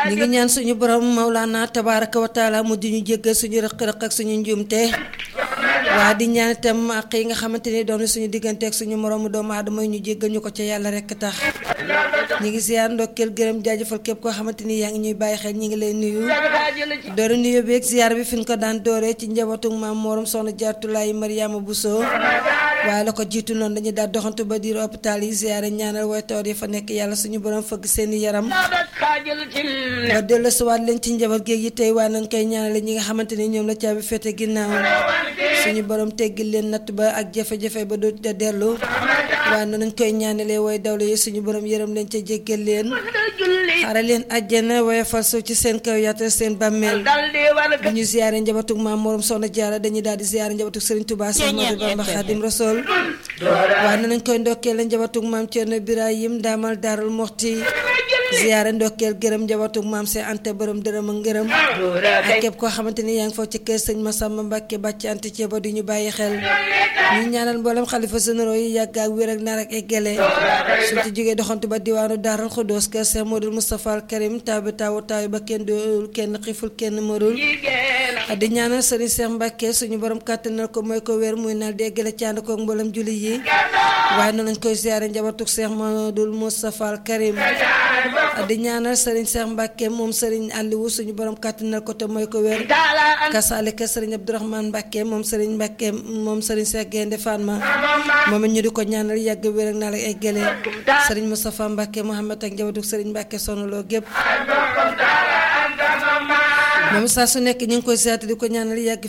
ñu ngi ñaan suñu borom Maulana tabaraka wa taala mu di ñu jéggal suñu rëq-rëq ak suñu njuumte waa di ñaan itam ak yi nga xamante ni doon suñu diggante ak suñu moroomu doomu aadama yi ñu jéggal ñu ko ca yàlla rekk tax ñu ngi ziar ndokkeel gërëm jaajëfal képp koo xamante ni yaa ngi ñuy bàyyi xel ñu ngi lay nuyu doore nuyu bi ak ziar bi fi ñu ko daan dooree ci njabootu maam Morom soxna Jaartulaay Mariama Bousso waaye la ko jiitu noonu dañuy daal doxantu ba diir hôpital yi ziare ñaanal way tawat yi fa nekk yàlla suñu borom fëgg seeni yaram ba dellu siwaat leen ci njaboot géeg yi tey waaye nañ koy ñaanale ñi nga xamante ni ñoom la caabi fete ginnaaw suñu borom teggil leen natt ba ak jafe-jafe ba du da dellu waaye noonu nañ koy ñaanalee way dawle yi suñu borom yërëm leen ca jéggal leen xare leen àjjana waaye fal suuf ci seen kaw yaatal seen bàmmeel bu ñu ziare njabootug maam Morom soxna Jaara dañuy daal di ziare njabootug Serigne Touba Cheikh Ahmadou Bamba Khadim Rasoul waaye noonu nañ koy ndokkeel njabootug maam Thierno Birahim daamal Daarul Moxti ziyaare ndokkeel gërëm njabootug maam see ante borom dërëm ak ngërëm ak képp koo xamante ni yaa ngi foofu ci kër sëñ Massamba Mbàkke bàcc ante ceeba di ñu bàyyi xel ñu ñaanal mboolem xalifa généraux yi yàgg ak wér ak naar ak eggale suñ ci jógee doxantu ba diwaanu Daaral Xudoos kër Cheikh Modou Moustapha al Karim taw bi tawu taw ba kenn dool kenn xiful kenn marul di ñaanal sëriñ Cheikh Mbàkke suñu borom kàttanal ko mooy ko wér muy nal di eggale ci ànd koog mboolem julli yi waaye noonu lañ koy ziyaare njabootug Cheikh Modou Moustapha al Karim di ñaanal Serigne Cheikh Mbacke moom Serigne Aliou suñu borom kàttanal ko te mooy ko wér kasaalika Serigne Abdourahmane Mbacke moom Serigne Mbacke moom Serigne Cheikh Gaynde Fatma moom it ñu di ko ñaanal yàgg wér ak naa la ay gële Serigne Moustapha Mbacke Mohamed ak njabootu Serigne Mbacke sonaloo gépp moom saa su nekk ñu ngi koy seet di ko ñaanal yàgg